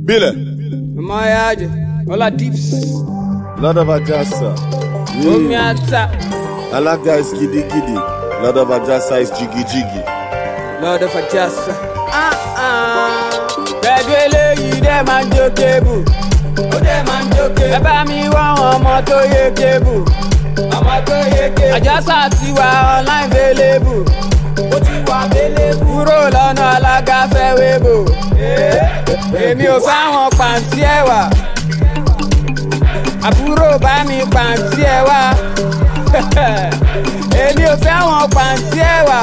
Bile, Mayaje, Ola Dips, Lord of Ajasa. Omi Yeah. Ata, Alaga is giddy giddy. Lord of Ajasa is jiggy jiggy. Lord of Ajasa. Ah ah. Pẹ̀lú eléyìí dẹ́ máa ń jó kébù. Ó dẹ́ máa ń jó kébù. Ẹ bá mi wá àwọn ọmọ tó yé kébù. Ọmọ tó yé kébù. Àjọsà ti wà online available. Ó ti wà available. Kúrò lọ́nà alága fẹ́ wébò. Èmi ò fáwọn pàǹtí ẹ̀wà. Àbúrò bá mi pàǹtí ẹ̀wà. Èmi ò fẹ́ àwọn pàǹtí ẹ̀wà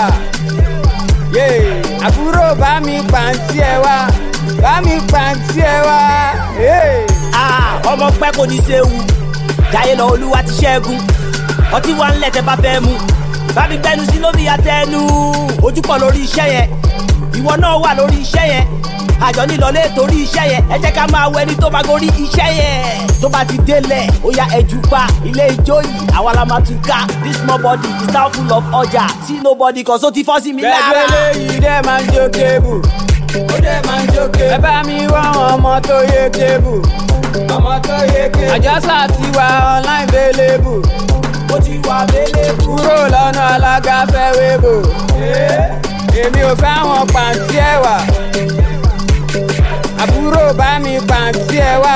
yeah. àbúrò bá mi pàǹtí ẹ wá bá mi pàǹtí ẹ wá. Yeah. Ah, ọmọ pẹ́ kò ní séwu jáyé lọ olúwa ti ṣẹ́gun ọtí wa ń lẹ̀ tẹ́ bá fẹ́ mu bá mi gbẹnu sí lómi àtẹnu ojúpọ̀ lórí iṣẹ́ yẹn ìwọ náà wà lórí iṣẹ́ yẹn àjọ nílọlé torí iṣẹ́ yẹn ẹ jẹ́ ká máa wọ ẹni tó máa gorí iṣẹ́ yẹn tó bá ti délẹ̀ ó yá ẹjú pa ilé ijó yìí àwa la máa tún ká this small body is now full of ọjà see nobody kan so ti fọ́ sí mi pẹ̀lú lára. eléyìí dẹ́ máa ń jó kébù. ó dẹ́ máa ń jó kébù. ẹ bá mi wá àwọn ọmọ tó yé kébù. ọmọ tó yé kébù. àjọsà ti wà online available. ó ti wà available. kúrò lọ́nà alága fẹ́ wébò. èmi ò fẹ́ àwọn pàǹtí ẹ̀wà. àbúrò bá mi pàǹtí ẹ̀wà.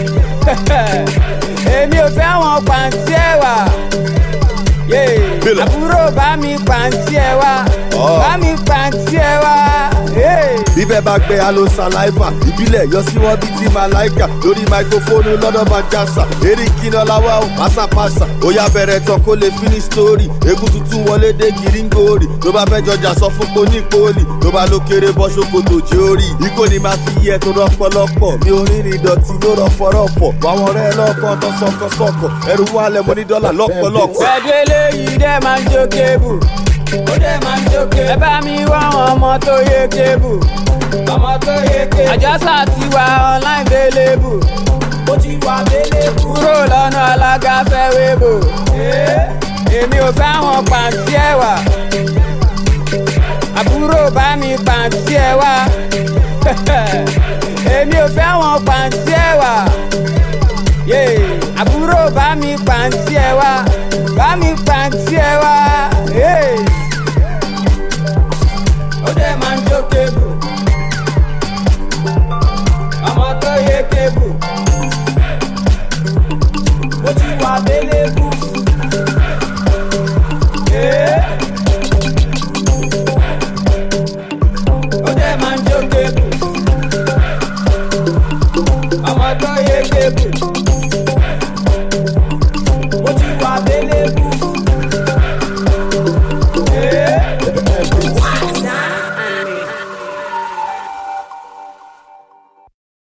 èmi ò fẹ́ àwọn pàǹtí ẹ̀wà. Yeah. Bílẹ̀. àbúrò bá mi pàǹtí ẹ̀wà. Ọ̀. bá mi pàǹtí ẹ̀wà. Yeah. Bíbẹ̀ bá gbé alo saliva, ìbílẹ̀ yọ sí wọn bíi ti Malaika. Lórí máikrófóònù lọ́dọ̀ bá jásà. Eré kíná láwá ò pásápásá. Ó yá bẹ̀rẹ̀ tán kó lè finish story. Egun tuntun wọlé dé gíríngòrì. Tó bá fẹ́ jọjà sọ fún poni poli. Tó bá ló kéré bọ́ ṣòkòtò jẹ́ orí. Ikó ni máa fi yẹ tó rọpọlọpọ̀. Mi ò rìnrìn ìdọ̀tí ló rọ fọ́rọ̀pọ̀. Wàwọn ọ̀rẹ́ lọ́kàn tán sọ̀kọ̀sọ̀kọ̀. Ẹrù wálẹ̀ mo ní dọ́là lọ́pọ̀lọpọ̀. pẹ̀lú eléyìí dẹ́ máa ń jó kébù. ó dẹ́ máa ń jó kébù. ẹ bá mi wá àwọn ọmọ tó yé kébù. ọmọ tó yé kébù. àjọsà ti wà online available. ó ti wà available. kúrò lọ́nà alága fẹ́ wébò. èmi ò fẹ́ àwọn pàǹtí ẹ̀wà. àbúrò bá mi pàǹtí ẹ̀wà. èmi ò fẹ́ àwọn pàǹtí ẹ̀wà. Yeah. àbúrò bá mi pàǹtí ẹ̀wà. bá mi pàǹtí ẹ̀wà. Yeah. ó dẹ̀ máa ń jó kébù. ọmọ tó yé kébù ó ti wà available. ó dẹ̀ máa ń jó kébù. ọmọ tó yé kébù. ó ti wà available.